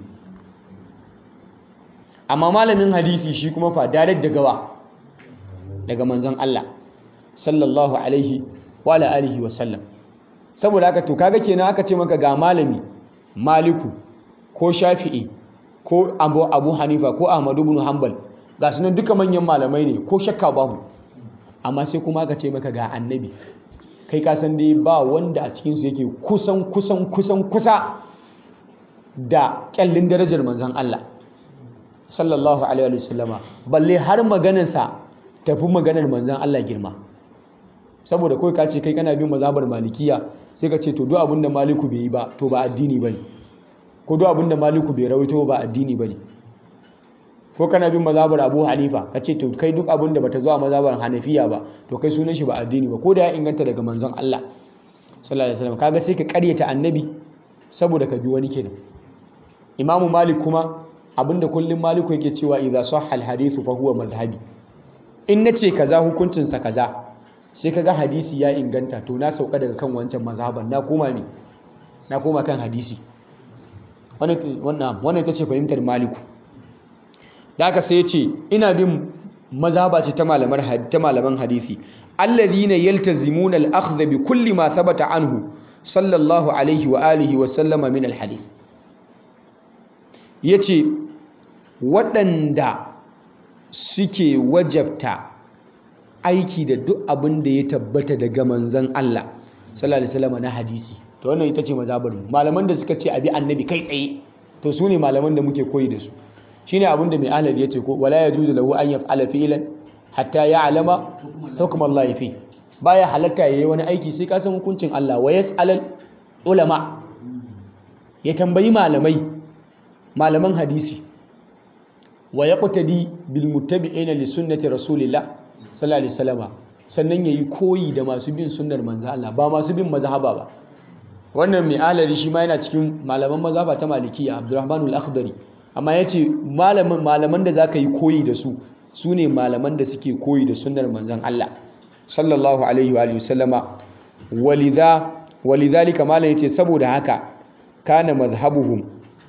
amma malamin hadisi shi kuma fa direct daga wa daga manzon Allah sallallahu alaihi wa alihi wa sallam saboda haka to kaga kenan aka ce maka ga malami maliku ko shafi'i ko abu, abu hanifa ko ahmadu bin hanbal ga sunan duka manyan malamai ne ko shakka babu amma sai kuma aka ce maka ga annabi kai ka san dai ba wanda a cikinsu yake kusan kusan kusan kusa da kyallin darajar manzan Allah sallallahu alaihi wasallama balle har maganarsa tafi maganar manzan Allah girma saboda kawai ka ce kai kana bin mazhabar malikiya sai ka ce to duk abinda maliku bai yi ba to ba addini bane ko duk abinda maliku bai rawaito ba addini bane ko kana bin mazhabar abu hanifa ka ce to kai duk abinda bata zuwa mazhabar hanafiya ba to kai sunan shi ba addini ba ko da ya inganta daga manzon Allah sallallahu alaihi wasallam kaga sai ka karyata annabi saboda ka bi wani kenan imamu malik kuma abinda kullum maliku yake cewa idza sahha al hadithu fa huwa madhhabi in nace kaza hukuncin sa kaza sai kaga hadisi ya inganta to na sauka daga kan wancan mazhaban na koma me na koma kan hadisi wannan wannan ita ce fahimtar maliku da haka sai ya ce ina bin mazhaba ce ta malaman ta malaman hadisi alladhina yaltazimuna al-akhdha bi kulli ma thabata anhu sallallahu alaihi wa alihi wa sallama min al-hadith yace waɗanda suke wajabta aiki da duk abin da ya tabbata daga manzon Allah sallallahu alaihi wasallam na hadisi to wannan ita ce mazhabar mu malaman da suka ce abi annabi kai tsaye to su ne malaman da muke koyi da su shine abin da mai ahlal ya ce ko wala yajuzu lahu an yaf'ala fi'lan hatta ya'lama hukm Allah fi baya halatta yayi wani aiki sai ka san hukuncin Allah wa yas'alal ulama ya tambayi malamai malaman hadisi wa yaqtadi bil muttabi'ina li sunnati rasulillah sallallahu alaihi wasallama sannan yayi koyi da masu bin sunnar manzo Allah ba masu bin mazhaba ba wannan mai alari shi ma yana cikin malaman mazhaba ta malikiya Abdurrahman al-Akhdari amma yace malaman malaman da zaka yi koyi da su sune malaman da suke koyi da sunnar manzon Allah sallallahu alaihi wa sallama walidha walidhalika malam yace saboda haka kana mazhabuhum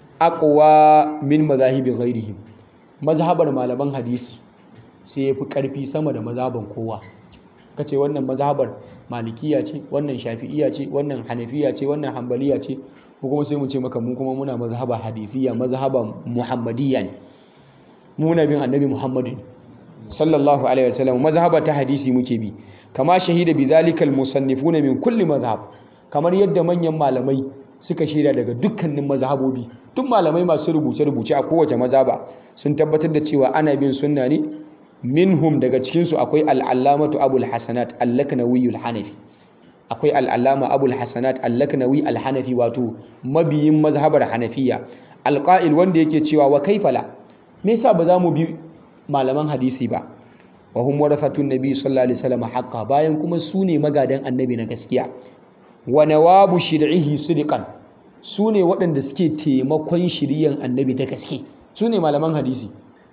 aqwa min mazahibi ghairihim mazhabar malaman hadisi sai yafi karfi sama da mazhaban kowa kace wannan mazhabar malikiya ce wannan shafi'iya ce wannan hanafiya ce wannan hambaliya ce ko kuma sai mu ce maka mu kuma muna mazhaba hadisiya mazhaba muhammadiyya ne muna bin annabi muhammadu sallallahu alaihi wasallam mazhaba ta hadisi muke bi kama shahida bi zalika almusannifuna min kulli mazhab kamar yadda manyan malamai suka shaida daga dukkanin mazhabobi duk malamai masu rubuce rubuce a kowace mazhaba sun tabbatar da cewa ana bin sunna ne minhum daga cikinsu akwai al'allamatu abul hasanat allaknawi al-hanafi akwai al'allama abul hasanat allaknawi al-hanafi wato mabiyin mazhabar hanafiya alqa'il wanda yake cewa wa kaifala me yasa ba za mu bi malaman hadisi ba wa hum warathatun nabi sallallahu alaihi wasallam haqqa bayan kuma su ne magadan annabi na gaskiya wa nawabu shir'ihi sidqan su ne waɗanda suke taimakon shiriyan annabi ta gaske su ne malaman hadisi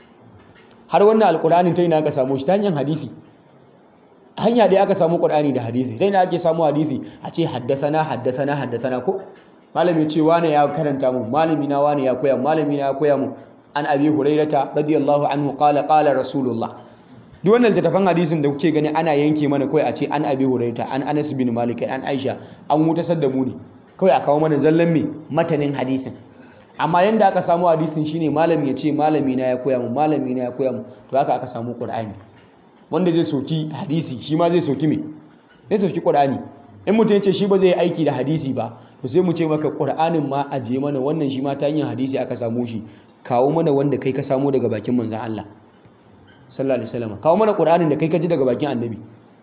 har wannan alkur'ani ta ina aka samu shi ta hanyar hadisi hanya da aka samu qur'ani da hadisi ta ina ake samu hadisi a ce haddasana haddasana haddasana ko malami ce wane ya karanta mu malami na wane ya koya malami na ya koya mu an abi hurairata radiyallahu anhu qala qala rasulullah duk wannan littattafan hadisin da kuke gani ana yanke mana kawai a ce an abi hurairata an anas bin malik an aisha an wutasar da mu ne kawai a kawo mana zallan me matanin hadisin amma yanda aka samu hadisin shine malami ya ce malami na ya koya mu malami na ya koya mu to haka aka samu qur'ani wanda zai soki hadisi shi ma zai soki me zai soki qur'ani in mutum ya ce shi ba zai aiki da hadisi ba to sai mu ce maka qur'anin ma ajiye mana wannan shi ma ta hanyar hadisi aka samu shi kawo mana wanda kai ka samu daga bakin manzon Allah sallallahu alaihi wasallam kawo mana qur'anin da kai ka ji daga bakin annabi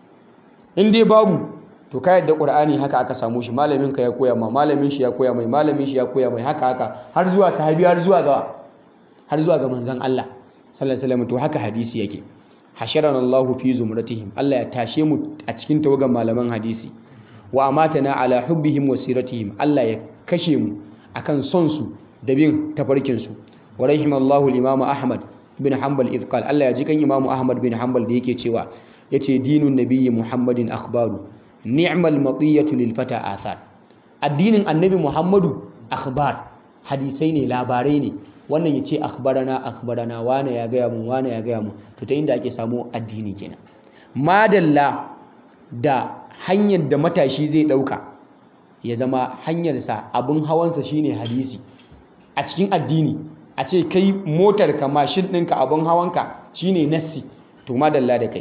in dai babu to ka yadda qur'ani haka aka samu shi malamin ka ya koya ma malamin shi ya koya mai malamin shi ya koya mai haka haka har zuwa sahabi har zuwa ga har zuwa ga manzon Allah sallallahu alaihi wasallam to haka hadisi yake hasharana Allahu fi zumratihim Allah ya tashe mu a cikin tawagan malaman hadisi wa amatana ala hubbihim wa siratihim Allah ya kashe mu akan son su da bin tafarkin su wa rahimallahu al-imam Ahmad bin Hanbal idqal Allah ya ji kan Imam Ahmad bin Hanbal da yake cewa yace dinun nabiyyi Muhammadin akhbaru ni'mal matiyatu lil fata athar addinin annabi muhammadu akhbar hadisai ne labarai ne wannan ya ce akhbarana akhbarana wane ya gaya mu wane ya gaya mu to ta inda ake samu addini kenan madalla da hanyar da matashi zai dauka ya zama hanyarsa abin hawansa shine hadisi a cikin addini a ce kai motar ka mashin ɗinka abin hawanka shine nassi to madalla da kai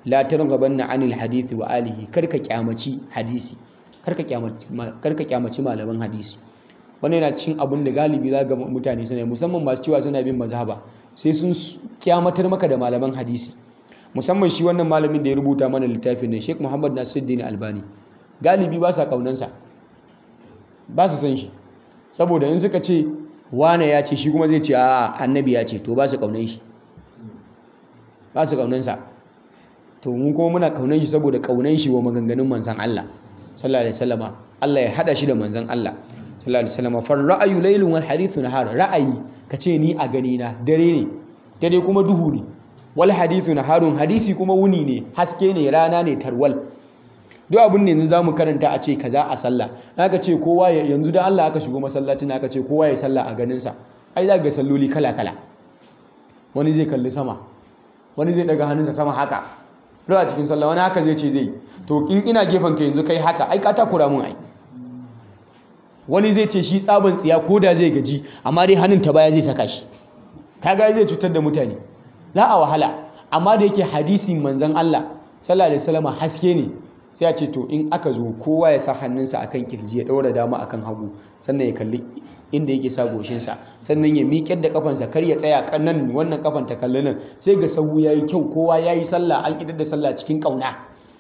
la targhabanna anil hadisi wa alihi karka kyamaci hadisi karka kyamaci karka kyamaci malaman hadisi wannan yana cikin abin da galibi za ga mutane suna musamman masu cewa suna bin mazhaba sai sun kyamatar maka da malaman hadisi musamman shi wannan malamin da ya rubuta mana littafin nan Sheikh Muhammad Nasiruddin Albani galibi ba sa kaunansa ba su san shi saboda in suka ce wane ya ce shi kuma zai ce a annabi ya ce to ba su kaunan shi ba su kaunansa to mu kuma muna kaunan shi saboda kaunan shi wa maganganun manzan Allah sallallahu alaihi wasallama Allah ya hada shi da manzan Allah sallallahu alaihi wasallama far ra'ayu laylun wal hadithu nahar ra'ayi kace ni a gani na dare ne dare kuma duhu ne wal hadithu naharun hadisi kuma wuni ne haske ne rana ne tarwal duk abin ne za mu karanta a ce kaza a sallah aka ce kowa yanzu da Allah aka shigo masallacin aka ce kowa ya sallah a ganinsa ai za ga salloli kala kala wani zai kalli sama wani zai daga hannunsa sama haka duk a cikin sallah wani haka zai ce zai to in ina gefen ka yanzu kai haka ai ka takura mun ai wani zai ce shi tsaban tsiya ko da zai gaji amma dai hannun ta baya zai saka shi kaga zai cutar da mutane za a wahala amma da yake hadisin manzon Allah sallallahu alaihi wasallam haske ne sai a ce to in aka zo kowa ya sa hannunsa akan kirji ya ɗaura dama akan hagu sannan ya kalli inda yake sa goshinsa sannan ya miƙar da kafansa kar ya tsaya nan wannan kafan ta kalli nan sai ga sahu ya yi kyau kowa ya yi sallah an idar da sallah cikin ƙauna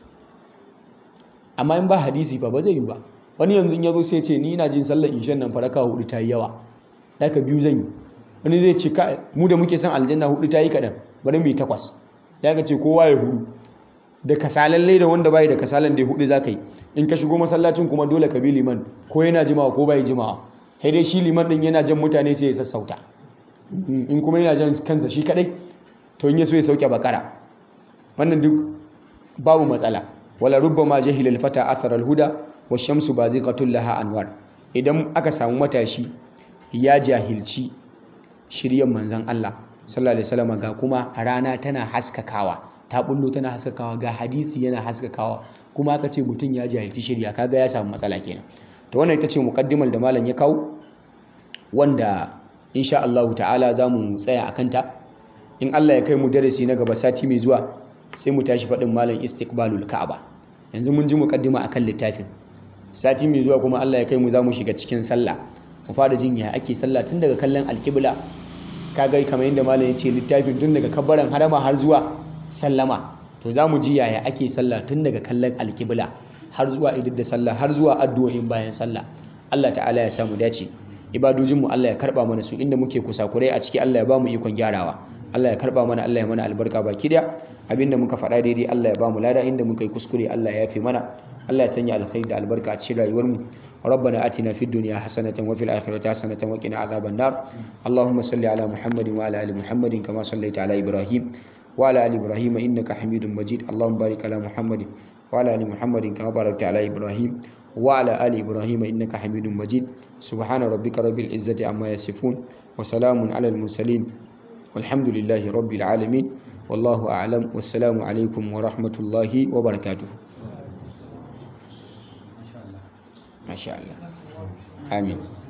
amma in ba hadisi ba ba zai yi ba wani yanzu ya zo sai ce ni ina jin sallar ishan nan faraka hudu ta yi yawa ka biyu zan yi wani zai ce mu da muke son aljanna hudu ta yi kaɗan bari mu yi takwas ya ka ce kowa ya hudu da kasalalle da wanda bai da kasalan da hudu zaka yi in ka shigo masallacin kuma dole ka bi liman ko yana jimawa ko bai jimawa sai dai shi liman din yana jan mutane sai ya sassauta in kuma yana jan kansa shi kadai to in ya so ya sauke bakara wannan duk babu matsala wala rubbama jahila al-fata athara al-huda wa shamsu baziqatul laha anwar idan aka samu matashi ya jahilci shiryan manzon Allah sallallahu alaihi wasallam ga kuma rana tana haskakawa ta bullo tana haskakawa ga hadisi yana haskakawa kuma aka ce mutum ya jahilci shirya kaga ya samu matsala kenan to wannan ita ce muqaddimar da malam ya kawo wanda insha Allah ta'ala za mu tsaya akan ta in Allah ya kai mu darasi na gaba sati mai zuwa sai mu tashi faɗin malam istiqbalul ka'aba yanzu mun ji muqaddima akan littafin sati mai zuwa kuma Allah ya kai mu za mu shiga cikin sallah mu fara jin ya ake sallah tun daga kallon alkibla kaga kamar yadda malam ya ce littafin tun daga kabbaran harama har zuwa sallama to za mu ji yaya ake sallah tun daga kallon alkibla har zuwa idar da sallah har zuwa addu'o'in bayan sallah Allah ta'ala ya samu dace ibadojinmu Allah ya karba mana su inda muke kusakurai a ciki Allah ya ba mu ikon gyarawa Allah ya karba mana Allah ya mana albarka baki daya abinda muka faɗa daidai Allah ya ba mu lada inda muka yi kuskure Allah ya yafe mana Allah ya sanya alkhairi da albarka a cikin rayuwarmu ربنا آتنا في الدنيا حسنة وفي الآخرة حسنة وقنا عذاب النار اللهم صل على محمد وعلى آل محمد كما صليت على إبراهيم وعلى آل إبراهيم إنك حميد مجيد اللهم بارك على محمد وعلى آل محمد كما باركت على إبراهيم وعلى آل إبراهيم إنك حميد مجيد سبحان ربك رب العزة عما يصفون وسلام على المرسلين والحمد لله رب العالمين والله أعلم والسلام عليكم ورحمة الله وبركاته ما شاء الله آمين